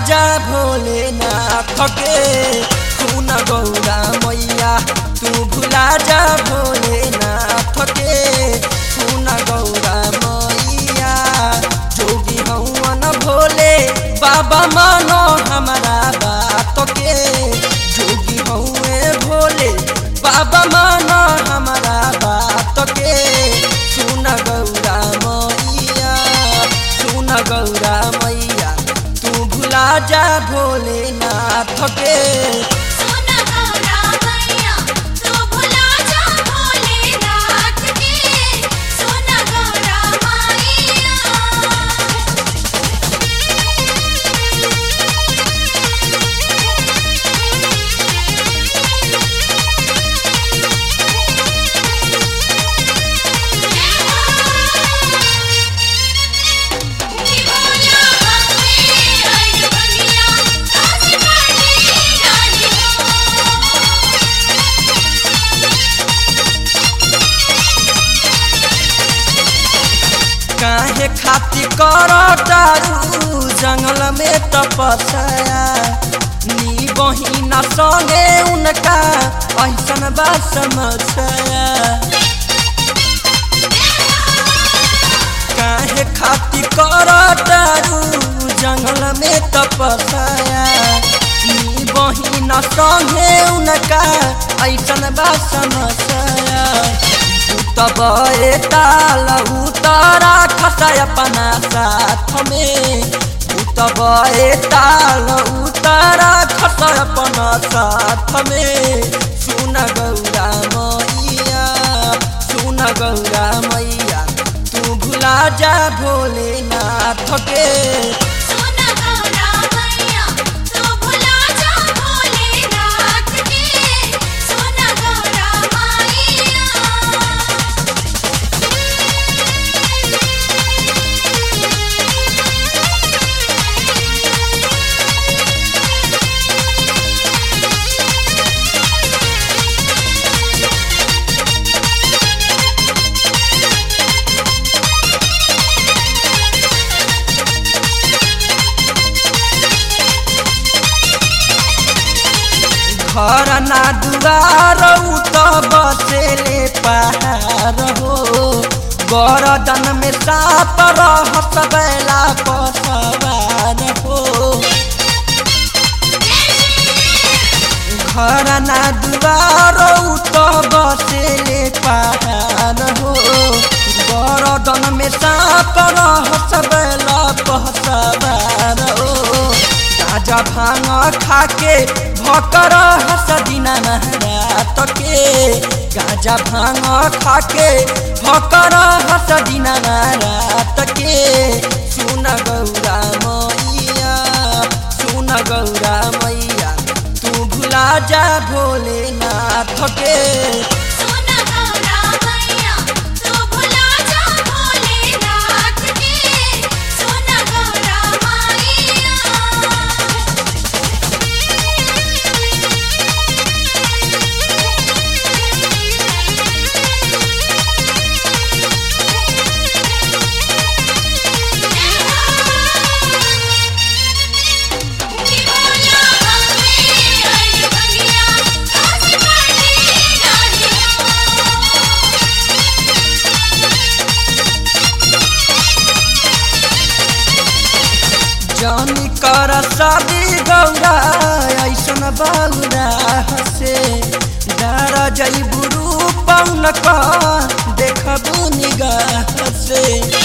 जा भोलेनाथ के तू न गौरा मैया तू भुला जा भोलेनाथ के तू न गौरा मैया जोगी हवन भोले बाबा मानो हमारा बात के जोगी हौए भोले बाबा मानो हमारा बात के सुन गौरा मैया सुन गौरा मैया तू भुला जा भोलेनाथ के सोना गौरा मैया तू भुला जा भोलेनाथ के सोना गौरा मैया बोला हमें हर बनिया काशी पाटी जानी हो काहे खाती कर तारू जंगल में तपस्या नी बहिना संगे उनका ऐसन बा समस्या काहे खाती कर तारू जंगल में तपस्या नी बहिना संगे उनका ऐसन बा समस्या तब ताल उतारा खसा अपना साथ में तब ताल उतारा खसा अपना साथ में सुन गौरा मैया सुन गौरा मैया तू भुला जा भोलेनाथ के सोना गौरा मैया तू भुला जा भोलेनाथ के सोना गौरा मैया घर ना दुआर उ त बसेले पहाड़ हो गरदन में साप रहत बेला पसवार हो घर ना दुआर उ त बसेले पहाड़ हो गरदन में साप रहत बेला पसवार हो गाजा भांग खाके भकर हस दिना महरात के गाजा भांग खाके भकर हस दिना महरात के सुन गौरा मैया सुन गौरा मैया तू भुला जा भोलेनाथ के सोना गौरा मैया तू भुला जा भोलेनाथ के सोना गौरा मैया बोला हमें हर बनिया काशी पाटी जानी हो जानी कर शादी गौरा ऐसन बौरा हसे डर जैबू रूपन का देखबू निगाह से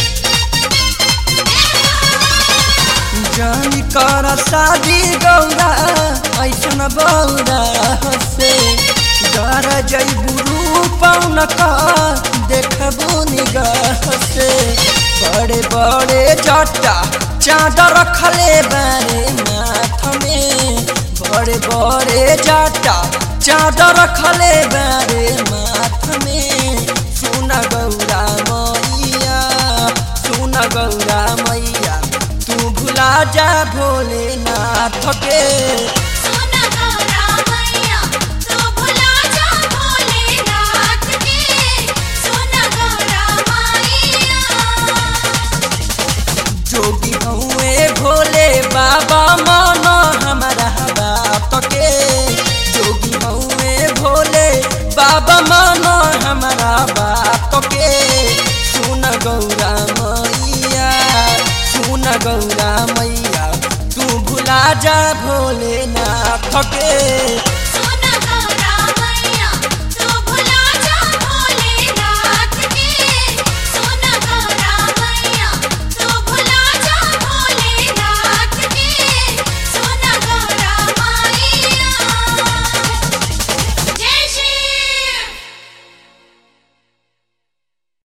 जानी कर शादी गौरा ऐसन बौरा हसे डर जैबू रूपन का देखबू निगाह से बड़े बड़े जटा चादर रखले बारे माथ में बड़े बड़े जटा चादर रखले बारे माथ में सुन गौरा मैया सुन गौरा मैया तू भुला जा भोलेनाथ के सोना गौरा मैया तू भुला जा भोलेनाथ के सोना गौरा मैया जोगी हउए भोले बाबा मन गौरा मैया सुन गौरा मैया तू भुला जा भोलेनाथ के